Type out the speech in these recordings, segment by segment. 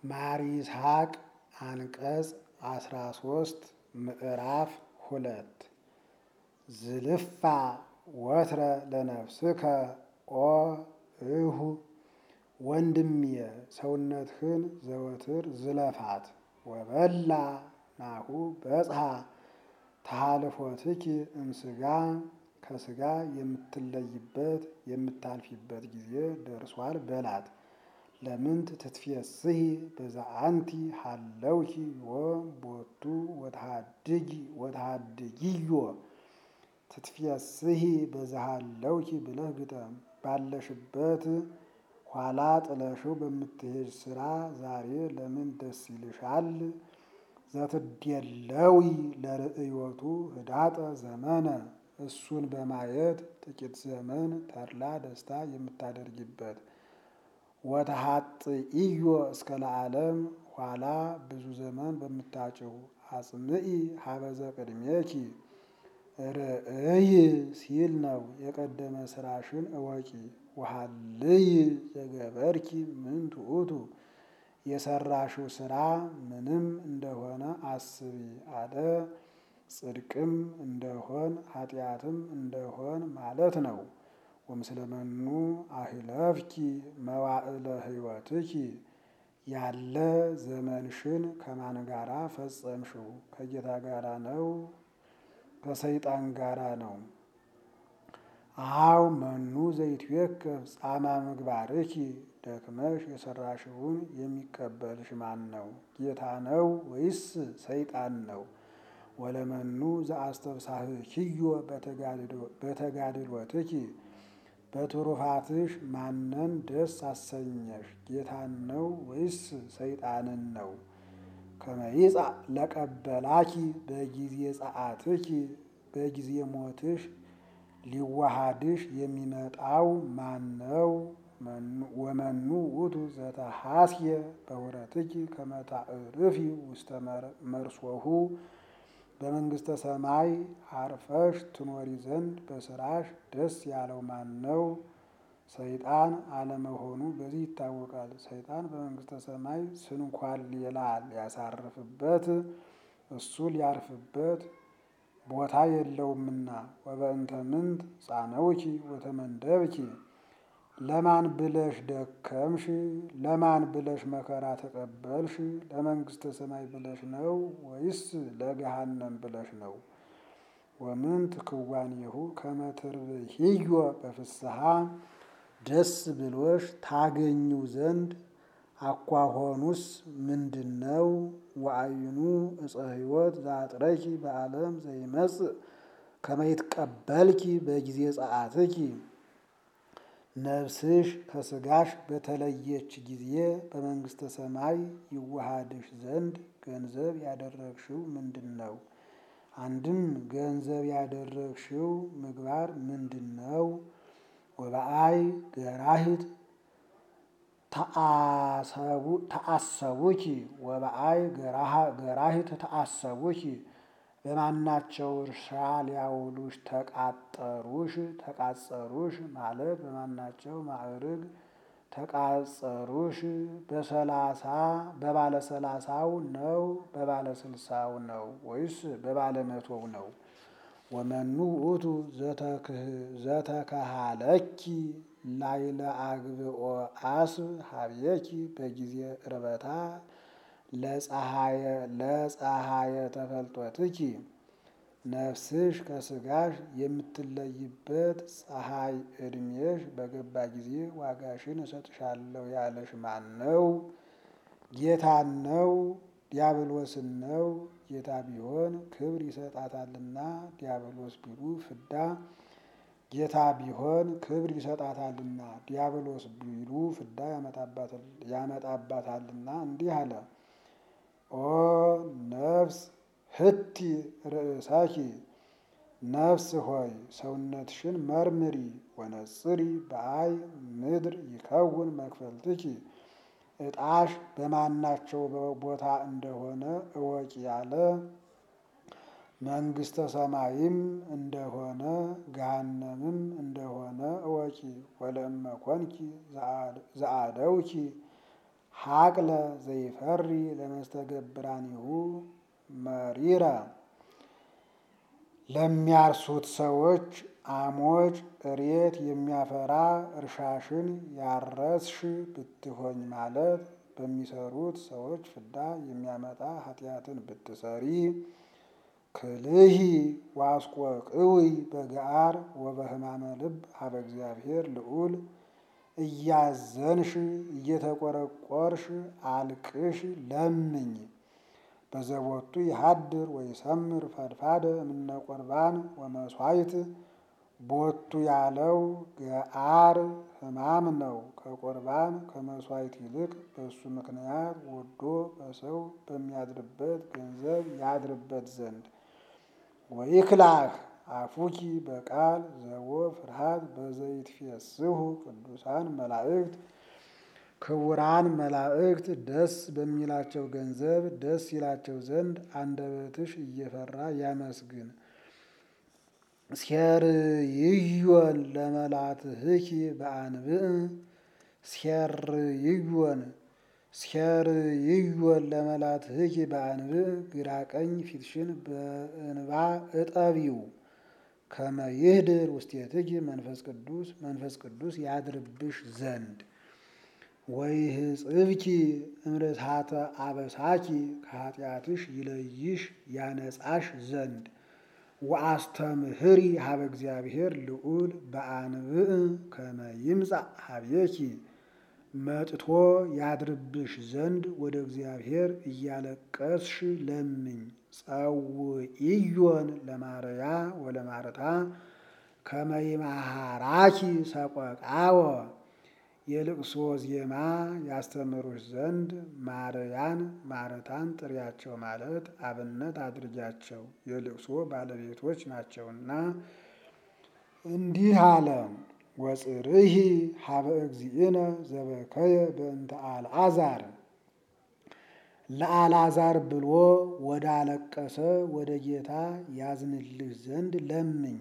ማር ይስሐቅ አንቀጽ አስራ ሶስት ምዕራፍ ሁለት ዝልፋ ወትረ ለነፍስከ ኦ እሁ ወንድሜ ሰውነትህን ዘወትር ዝለፋት ወበላ ናሁ በጽሐ ተሃልፎትኪ እምስጋ ከስጋ የምትለይበት የምታልፊበት ጊዜ ደርሷል በላት። ለምንት ትትፌስሒ በዛ አንቲ ሃለውኪ ዮ ቦቱ ወተሃድጊ ወተሃድጊዮ ትትፌስሒ በዛ ሃለውኪ ብለህ ግጠም። ባለሽበት ኋላ ጥለሽው በምትሄድ ስራ ዛሬ ለምን ደስ ይልሻል? ዘትዴለዊ ለርእዮቱ ህዳጠ ዘመነ እሱን በማየት ጥቂት ዘመን ተድላ ደስታ የምታደርጊበት ወተሃጥኢዮ እስከ ለዓለም ኋላ ብዙ ዘመን በምታጭው አጽምኢ ሀበዘ ቅድሜኪ ርእይ ሲል ነው። የቀደመ ስራሽን እወቂ። ወሃልይ ዘገበርኪ ምንቱ ውእቱ የሰራሽው ስራ ምንም እንደሆነ አስቢ አለ። ጽድቅም እንደሆን ኃጢአትም እንደሆን ማለት ነው። ወምስለመኑ አህለፍኪ መዋዕለ ህይወትኪ ያለ ዘመንሽን ከማን ጋራ ፈጸምሽው? ከጌታ ጋራ ነው? ከሰይጣን ጋራ ነው? አው መኑ ዘይትዌከፍ ጻማ ምግባርኪ ደክመሽ የሰራሽውን የሚቀበልሽ ማን ነው? ጌታ ነው ወይስ ሰይጣን ነው? ወለመኑ ዘአስተብሳህኪዮ በተጋድሎትኪ በትሩፋትሽ ማንን ደስ አሰኘሽ? ጌታን ነው ወይስ ሰይጣንን ነው? ከመይጻእ ለቀበላኪ በጊዜ ጸአትኪ በጊዜ ሞትሽ ሊዋሃድሽ የሚመጣው ማን ነው? ወመኑ ውእቱ ዘተሐስየ በውረትኪ ከመ ታዕርፊ ውስተ መርሶሁ በመንግስተ ሰማይ አርፈሽ ትኖሪ ዘንድ በስራሽ ደስ ያለው ማን ነው? ሰይጣን አለመሆኑ በዚህ ይታወቃል። ሰይጣን በመንግስተ ሰማይ ስንኳን ሌላ ሊያሳርፍበት እሱ ሊያርፍበት ቦታ የለውምና። ወበእንተ ምንት ጻነውኪ ወተመንደብኪ ለማን ብለሽ ደከምሽ? ለማን ብለሽ መከራ ተቀበልሽ? ለመንግስተ ሰማይ ብለሽ ነው ወይስ ለገሃነም ብለሽ ነው? ወምንት ክዋኔሁ ከመ ትርብሕዮ በፍስሐ ደስ ብሎሽ ታገኙ ዘንድ አኳኋኑስ ምንድን ነው? ወአይኑ እፀ ሕይወት ዘአጥረኪ በዓለም ዘይመጽእ ከመ ይትቀበልኪ በጊዜ ጸአትኪ ነፍስሽ ከስጋሽ በተለየች ጊዜ በመንግስተ ሰማይ ይዋሃድሽ ዘንድ ገንዘብ ያደረግሽው ምንድን ነው? አንድም ገንዘብ ያደረግሽው ምግባር ምንድን ነው? ወበአይ ገራሂት ተአሰቡኪ ወበአይ ገራሂት ተአሰቡኪ በማናቸው እርሻ ሊያውሉሽ ተቃጠሩሽ? ተቃጸሩሽ ማለት በማናቸው ማዕርግ ተቃጸሩሽ? በሰላሳ በባለ ሰላሳው ነው? በባለ ስልሳው ነው ወይስ በባለ መቶው ነው? ወመኑ ውእቱ ዘተከሃለኪ ላይለ አግብኦ አስብ ሀብየኪ በጊዜ ዕርበታ ለፀሐየ ተፈልጦትኪ ነፍስሽ ከስጋሽ የምትለይበት ፀሐይ ዕድሜሽ በገባ ጊዜ ዋጋሽን እሰጥሻለሁ ያለሽ ማን ነው? ጌታን ነው? ዲያብሎስን ነው? ጌታ ቢሆን ክብር ይሰጣታልና ዲያብሎስ ቢሉ ፍዳ ጌታ ቢሆን ክብር ይሰጣታልና ዲያብሎስ ቢሉ ፍዳ ያመጣባታልና እንዲህ አለ። ኦ ነፍስ ህቲ ርእሳኪ ነፍስ ሆይ ሰውነትሽን መርምሪ። ወነጽሪ በአይ ምድር ይከውን መክፈልትኪ ዕጣሽ በማናቸው ቦታ እንደሆነ እወቂ ያለ መንግስተ ሰማይም እንደሆነ ገሃነምም እንደሆነ እወቂ። ወለእመ ኮንኪ ዘአደውኪ ሀቅለ ዘይፈሪ ለመስተገብራኒሁ መሪረ ለሚያርሱት ሰዎች አሞጭ እሬት የሚያፈራ እርሻሽን ያረስሽ ብትሆኝ ማለት በሚሰሩት ሰዎች ፍዳ የሚያመጣ ኃጢአትን ብትሰሪ ክልሂ ዋስቆ ቅውይ በገአር ወበህማመ ልብ ሀበ እግዚአብሔር ልዑል እያዘንሽ እየተቆረቆርሽ አልቅሽ ለምኝ። በዘቦቱ ይሃድር ወይሰምር ፈድፋደ እምነ ቁርባን ወመስዋይት ቦቱ ያለው ገአር ሕማም ነው። ከቁርባን ከመስዋዕት ይልቅ በእሱ ምክንያት ወዶ በሰው በሚያድርበት ገንዘብ ያድርበት ዘንድ ወይክላህ አፉኪ በቃል ዘቦ ፍርሃት በዘይት ፊየስሁ ቅዱሳን መላእክት ክቡራን መላእክት ደስ በሚላቸው ገንዘብ ደስ ይላቸው ዘንድ አንደበትሽ እየፈራ ያመስግን። ሴርይዮን ለመላትህኪ በአንብዕ ሴርይዮን ሴርይዮን ለመላትህኪ በአንብዕ ግራ ቀኝ ፊትሽን በእንባ እጠቢው። ከመ ይህድር ውስቴትኪ መንፈስ ቅዱስ መንፈስ ቅዱስ ያድርብሽ ዘንድ ወይህጽብኪ እምርታተ አበሳኪ ከኃጢአትሽ ይለይሽ ያነጻሽ ዘንድ ወአስተምህሪ ሀበ እግዚአብሔር ልዑል በአንብዕ ከመ ይምጻእ ሀቤኪ መጥቶ ያድርብሽ ዘንድ ወደ እግዚአብሔር እያለቀስሽ ለምኝ። ጸውኢዮን ለማርያ ወለማርታ ከመ ይምሃራኪ ሰቆቃወ የልቅሶ ዜማ ያስተምሩሽ ዘንድ ማርያን ማረታን ጥሪያቸው ማለት አብነት አድርጊያቸው የልቅሶ ባለቤቶች ናቸውና። እንዲህ አለ። ወጽርሂ ሀበ እግዚእነ ዘበከየ በእንተ አልዓዛር ለአልዓዛር ብሎ ወደ አለቀሰ ወደ ጌታ ያዝንልሽ ዘንድ ለምኝ።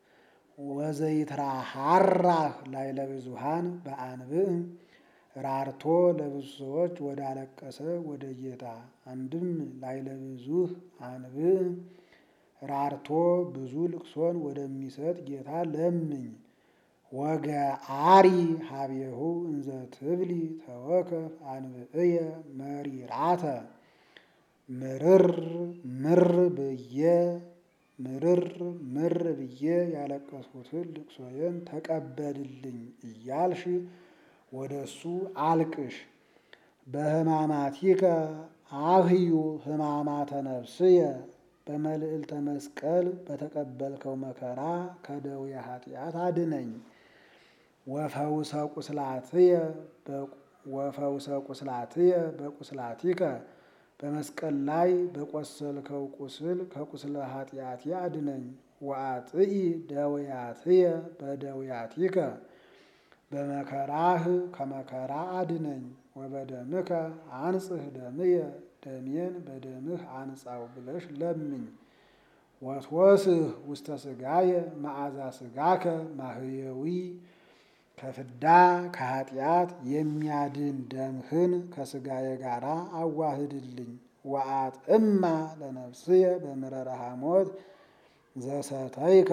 ወዘይትራሃራህ ላዕለ ብዙኃን በአንብዕ ራርቶ ለብዙ ሰዎች ወደ አለቀሰ ወደ ጌታ አንድም ላዕለ ብዙኅ አንብዕ ራርቶ ብዙ ልቅሶን ወደሚሰጥ ጌታ ለምኝ። ወገአሪ ሀቤሁ እንዘ ትብሊ ተወከፍ አንብዕየ መሪራተ ምርር ምር ብዬ ምርር ምር ብዬ ያለቀስኩትን ልቅሶዬን ተቀበልልኝ እያልሽ ወደ እሱ አልቅሽ። በሕማማቲከ አህዩ ሕማማተ ነፍስየ በመልዕልተ መስቀል በተቀበልከው መከራ ከደዌ ኃጢአት አድነኝ። ወፈውሰ ቁስላትየ ወፈውሰ ቁስላትየ በቁስላቲከ በመስቀል ላይ በቆሰልከው ቁስል ከቁስለ ኃጢአቴ አድነኝ። ወአጥኢ ደውያትየ በደውያቲከ በመከራህ ከመከራ አድነኝ። ወበደምከ አንጽህ ደምየ ደሜን በደምህ አንጻው ብለሽ ለምኝ። ወትወስህ ውስተ ሥጋየ መዓዛ ሥጋከ ማህየዊ ከፍዳ ከኃጢአት የሚያድን ደምህን ከሥጋዬ ጋር አዋህድልኝ። ወአጥዕማ ለነፍስየ በምረረ ሐሞት ዘሰተይከ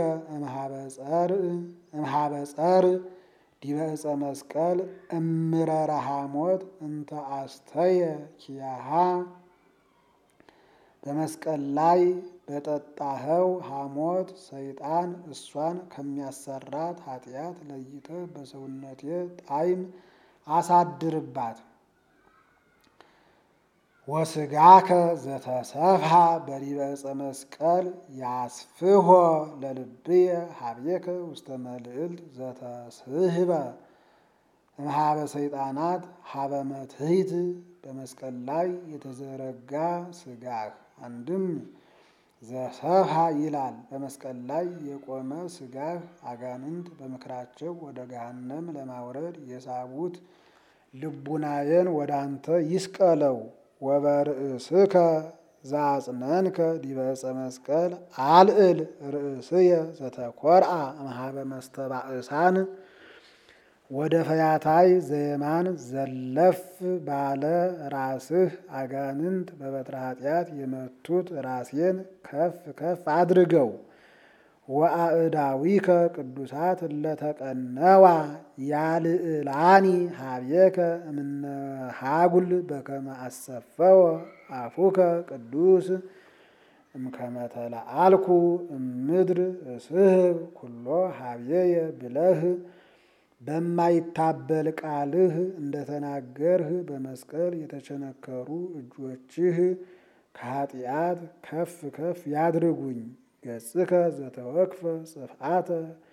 እምኀበ ጸር ዲበ ዕፀ መስቀል እምረረ ሐሞት እንተ አስተየ ኪያሃ በመስቀል ላይ በጠጣኸው ሐሞት ሰይጣን እሷን ከሚያሰራት ኃጢአት ለይተህ በሰውነቴ ጣዕም አሳድርባት። ወስጋከ ዘተሰፍሐ በዲበ ዕፀ መስቀል ያስፍሖ ለልብየ ሀቤከ ውስተ መልዕልት ዘተስህበ እምኀበ ሰይጣናት ሀበ መትሕት በመስቀል ላይ የተዘረጋ ስጋህ አንድም ዘሰፍሐ ይላል። በመስቀል ላይ የቆመ ስጋህ አጋንንት በምክራቸው ወደ ገሃነም ለማውረድ የሳቡት ልቡናዬን ወደ አንተ ይስቀለው። ወበርእስከ ዘአጽነንከ ዲበ ዕፀ መስቀል አልዕል ርእስየ ዘተኰርዐ እምኀበ መስተባእሳን ወደ ፈያታይ ዘየማን ዘለፍ ባለ ራስህ አጋንንት በበትረ ኃጢአት የመቱት ራሴን ከፍ ከፍ አድርገው። ወአእዳዊከ ቅዱሳት እለተቀነዋ ያልዕላኒ ሀቤከ እምነሃጉል በከመ አሰፈወ አፉከ ቅዱስ እምከመ ተለአልኩ እምድር እስህብ ኩሎ ሀብየየ ብለህ በማይታበል ቃልህ እንደተናገርህ በመስቀል የተቸነከሩ እጆችህ ከኃጢአት ከፍ ከፍ ያድርጉኝ። ገጽከ ዘተወክፈ ጽፍአተ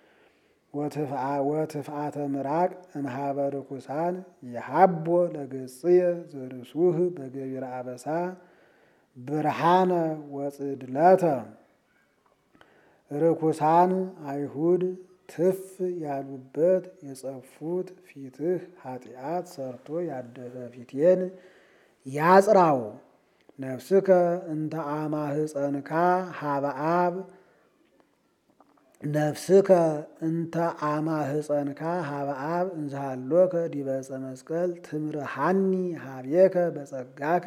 ወትፍአተ ምራቅ እምሃበ ርኩሳን የሃቦ ለገጽየ ዘርሱህ በገቢረ አበሳ ብርሃነ ወጽድለተ ርኩሳን አይሁድ ትፍ ያሉበት የጸፉት ፊትህ ኃጢአት ሰርቶ ያደፈ ፊቴን ያጽራው። ነፍስከ እንተ አማህፀንካ ሀበአብ ነፍስከ እንተ አማህፀንካ ሀበአብ እንዝሃሎከ ዲበ ዕፀ መስቀል ትምርሃኒ ሀቤከ በጸጋከ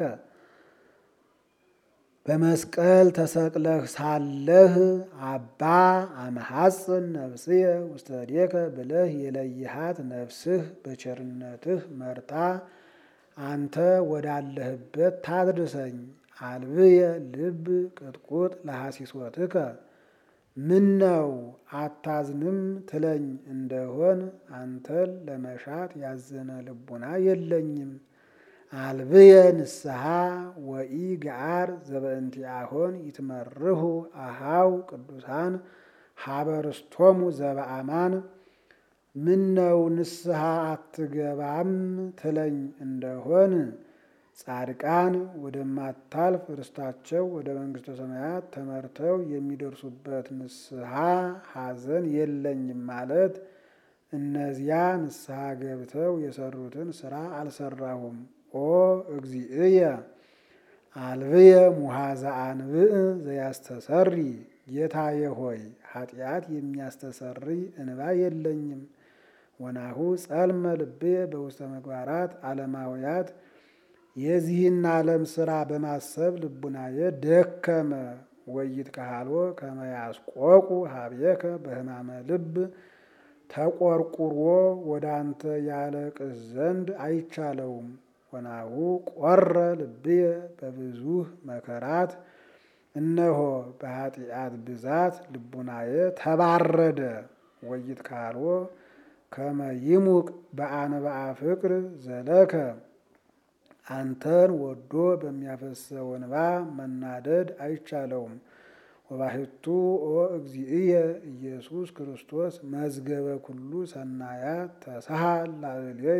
በመስቀል ተሰቅለህ ሳለህ አባ አመሐፅን ነፍስየ ውስተ እዴከ ብለህ የለይሃት ነፍስህ በቸርነትህ መርታ አንተ ወዳለህበት ታድርሰኝ። አልብየ ልብ ቅጥቁጥ ለሐሲሶትከ ምነው አታዝንም ትለኝ እንደሆን አንተን ለመሻት ያዘነ ልቡና የለኝም። አልብየ ንስሐ ወኢ ገዓር ዘበእንቲአሆን ይትመርሁ አሃው ቅዱሳን ሀበርስቶሙ ዘበአማን ምነው ንስሐ አትገባም ትለኝ እንደሆን ጻድቃን ወደማታልፍ ርስታቸው ወደ መንግሥተ ሰማያት ተመርተው የሚደርሱበት ንስሐ ሐዘን የለኝም ማለት እነዚያ ንስሐ ገብተው የሰሩትን ስራ አልሰራሁም። ኦ እግዚእየ አልብየ ሙሃዘ አንብእ ዘያስተሰሪ ጌታዬ ሆይ ኃጢአት የሚያስተሰሪ እንባ የለኝም። ወናሁ ጸልመ ልብየ በውስተ ምግባራት ዓለማውያት የዚህን ዓለም ስራ በማሰብ ልቡናዬ ደከመ። ወይት ካሃሎ ከመያስቆቁ ሀብየከ በሕማመ ልብ ተቆርቁሮ ወደ አንተ ያለቅስ ዘንድ አይቻለውም። ወናሁ ቆረ ልብየ በብዙህ መከራት እነሆ በኃጢአት ብዛት ልቡናዬ ተባረደ። ወይት ካሎ ከመ ይሙቅ በአንብአ ፍቅር ዘለከ አንተን ወዶ በሚያፈሰው እንባ መናደድ አይቻለውም። ወባሕቱ ኦ እግዚእየ ኢየሱስ ክርስቶስ መዝገበ ኩሉ ሰናያት ተሳሃል ላዕሌየ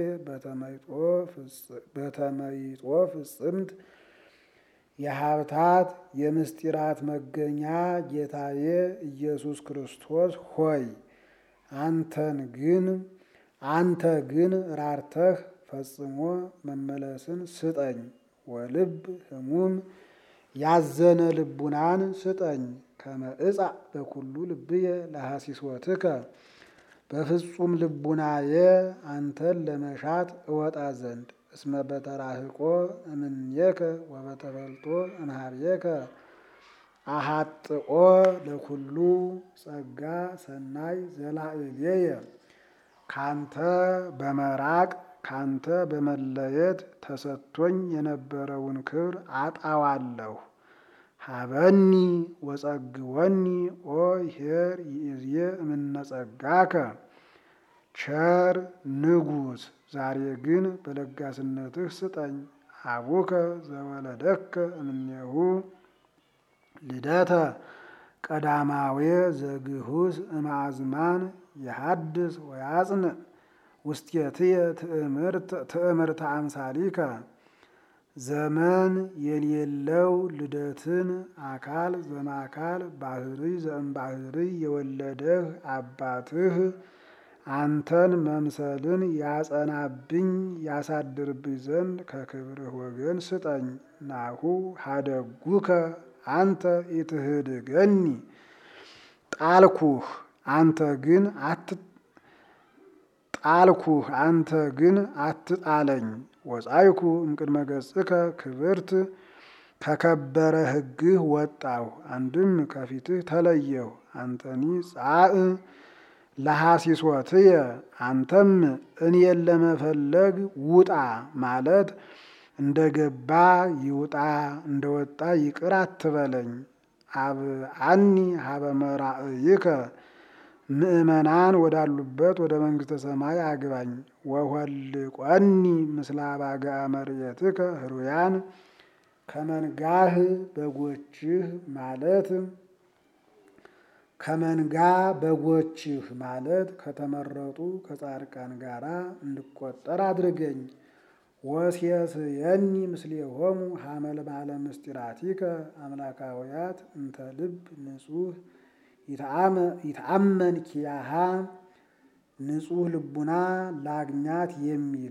በተመይጦ ፍጽምት የሀብታት የምስጢራት መገኛ ጌታዬ ኢየሱስ ክርስቶስ ሆይ አንተን ግን አንተ ግን ራርተህ ፈጽሞ መመለስን ስጠኝ። ወልብ ህሙም ያዘነ ልቡናን ስጠኝ። ከመ እጻእ በኩሉ ልብየ ለሐሲሶትከ በፍጹም ልቡናዬ አንተን ለመሻት እወጣ ዘንድ እስመ በተራህቆ እምኔከ ወበተፈልጦ እምኀቤከ አሃጥኦ ለኩሉ ጸጋ ሰናይ ዘላዕሌየ ካንተ በመራቅ ካንተ በመለየት ተሰጥቶኝ የነበረውን ክብር አጣዋለሁ። ሀበኒ ወጸግወኒ ኦ ኄር ይእዜ እምነጸጋከ ቸር ንጉሥ ዛሬ ግን በለጋስነትህ ስጠኝ። አቡከ ዘወለደከ እምኔሁ ልደተ ቀዳማዌ ዘግሁስ እምአዝማን የሐድስ ወያጽንዕ ውስቴትየ ትእምርተ አምሳሊከ ዘመን የሌለው ልደትን አካል ዘማካል ባህርይ ዘእምባህርይ የወለደህ አባትህ አንተን መምሰልን ያጸናብኝ ያሳድርብኝ ዘንድ ከክብርህ ወገን ስጠኝ። ናሁ ሀደጉከ አንተ ኢትህድገኒ ጣልኩህ አንተ ግን ጣልኩህ፣ አንተ ግን አትጣለኝ። ወጻይኩ እምቅድመ ገጽከ ክብርት ከከበረ ሕግህ ወጣሁ። አንድም ከፊትህ ተለየሁ። አንተኒ ጻእ ለሐሲሶትየ አንተም እኔን ለመፈለግ ውጣ ማለት እንደ ገባ ይውጣ እንደ ወጣ ይቅር አትበለኝ። አብአኒ ሀበ መራእይከ ምእመናን ወዳሉበት ወደ መንግሥተ ሰማይ አግባኝ። ወሆልቆኒ ምስለ አባግዓ መርየትከ ህሩያን ከመንጋህ በጎችህ ማለት ከመንጋ በጎችህ ማለት ከተመረጡ ከጻድቃን ጋራ እንድቆጠር አድርገኝ። ወሴስየኒ ምስሌሆሙ ሀመልማለ ምስጢራቲከ አምላካውያት እንተ ልብ ንጹህ ይትአመን ኪያሃ ንጹህ ልቡና ላግኛት የሚል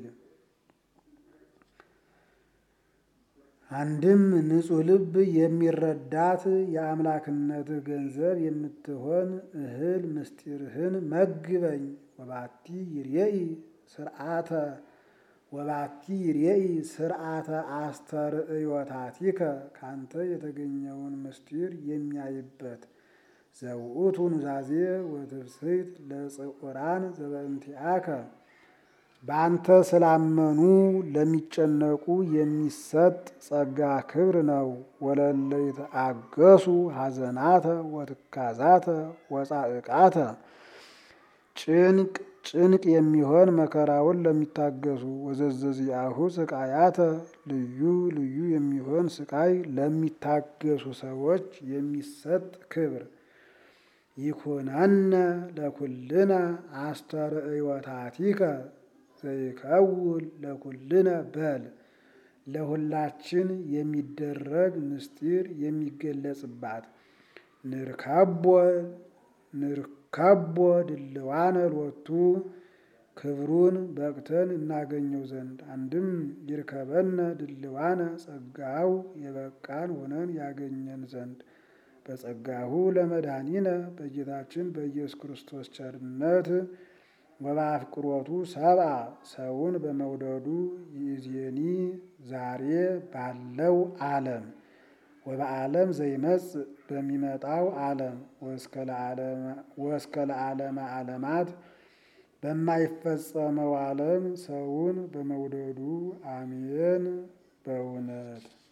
አንድም ንጹህ ልብ የሚረዳት የአምላክነትህ ገንዘብ የምትሆን እህል ምስጢርህን መግበኝ። ወባቲ ይርኤኢ ስርዓተ ወባቲ ይርኤኢ ስርዓተ አስተርእዮታቲከ ካንተ የተገኘውን ምስጢር የሚያይበት ዘውእቱ ኑዛዜ ወትፍስሕት ለጽዑራን ዘበእንቲአከ በአንተ ስላመኑ ለሚጨነቁ የሚሰጥ ጸጋ ክብር ነው። ወለለ ይትአገሱ ሐዘናተ ወትካዛተ ወጻእቃተ ጭንቅ ጭንቅ የሚሆን መከራውን ለሚታገሱ ወዘዘዚአሁ ስቃያተ ልዩ ልዩ የሚሆን ስቃይ ለሚታገሱ ሰዎች የሚሰጥ ክብር ይኩነነ ለኩልነ አስተርእዮታቲከ ዘይከውን ለኩልነ በል ለሁላችን የሚደረግ ምስጢር የሚገለጽባት ንርከቦ ንርከቦ ድልዋነ ሎቱ ክብሩን በቅተን እናገኘው ዘንድ አንድም ይርከበነ ድልዋነ ጸጋው የበቃን ሆነን ያገኘን ዘንድ በጸጋሁ ለመድኃኒነ በጌታችን በኢየሱስ ክርስቶስ ቸርነት ወበአፍቅሮቱ ሰብአ ሰውን በመውደዱ ይእዜኒ ዛሬ ባለው ዓለም ወበዓለም ዘይመጽእ በሚመጣው ዓለም ወእስከ ለዓለመ ዓለማት በማይፈጸመው ዓለም ሰውን በመውደዱ አሜን። በእውነት